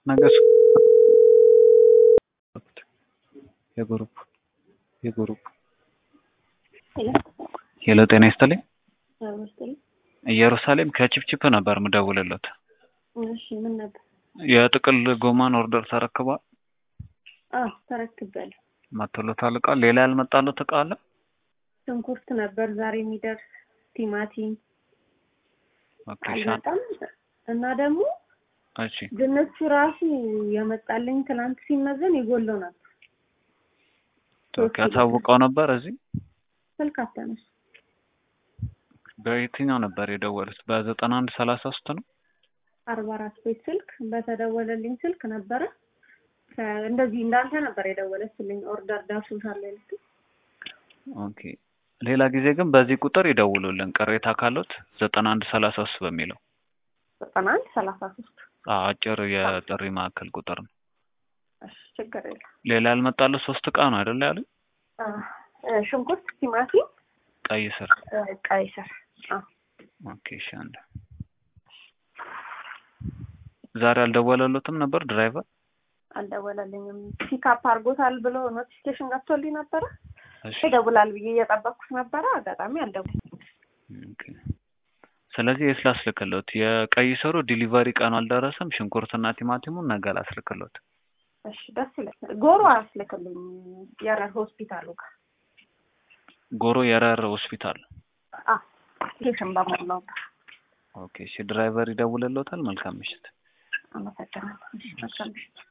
ነገስ የግሩፕ የግሩፕ ሄሎ ጤና ይስጥልኝ። ኢየሩሳሌም ከቺፕቺፕ ነበር ምደውልለት። እሺ ምን ነበር? የጥቅል ጎማን ኦርደር ተረክቧል? አዎ ተረክቤያለሁ። መጥቶለታል እቃ? ሌላ ያልመጣለት እቃ አለ? ሽንኩርት ነበር ዛሬ የሚደርስ ቲማቲም ኦኬ ሻ- አልመጣም እና ደግሞ እሺ ድንቹ ራሱ የመጣልኝ ትናንት ሲመዘን የጎለው ነበር። ኦኬ አሳውቀው ነበር እዚህ ስልክ አታነሱ። በየትኛው ነበር የደወሉት? በዘጠና አንድ ሰላሳ ሶስት ነው። አርባ አራት ቤት ስልክ በተደወለልኝ ስልክ ነበረ። ከ- እንደዚህ እንዳንተ ነበር የደወለችልኝ ኦርደር ደርሶሻል ያለችኝ። ኦኬ ሌላ ጊዜ ግን በዚህ ቁጥር ይደውሉልን ቅሬታ ካሉት ዘጠና አንድ ሰላሳ ሶስት በሚለው ዘጠና አንድ ሰላሳ ሶስት አዎ፣ አጭር የጥሪ ማዕከል ቁጥር ነው። እሺ ችግር የለም። ሌላ ያልመጣለት ሶስት እቃ ነው አይደለ ያሉኝ? አ፣ እ፣ ሽንኩርት፣ ቲማቲም፣ ቀይ ስር እ፣ ቀይ ስር አ፣ ኦኬ እሺ አንድ ዛሬ አልደወለሉትም ነበር ድራይቨር? አልደወለልኝም። ፒካፕ አድርጎታል ብሎ ኖቲፊኬሽን ገብቶልኝ ነበረ። እሺ ይደውላል ብዬ እየጠበቅኩት ነበረ። አጋጣሚ አልደወለም። ኦኬ። ስለዚህ የት ላስልክሎት? የቀይ ስሩ ዲሊቨሪ ቀኑ አልደረሰም። ሽንኩርትና ቲማቲሙን ነገ ላስልክሎት። እሺ ደስ ይለኛል። ጎሮ አያስልክልኝ የረር ሆስፒታሉ ጋር ጎሮ የረር ሆስፒታል። ኬሽን በሞላውበት ኦኬ እሺ ድራይቨር ይደውልሎታል። መልካም ምሽት። አመሰግናለሁ። እሺ መልካም ምሽት።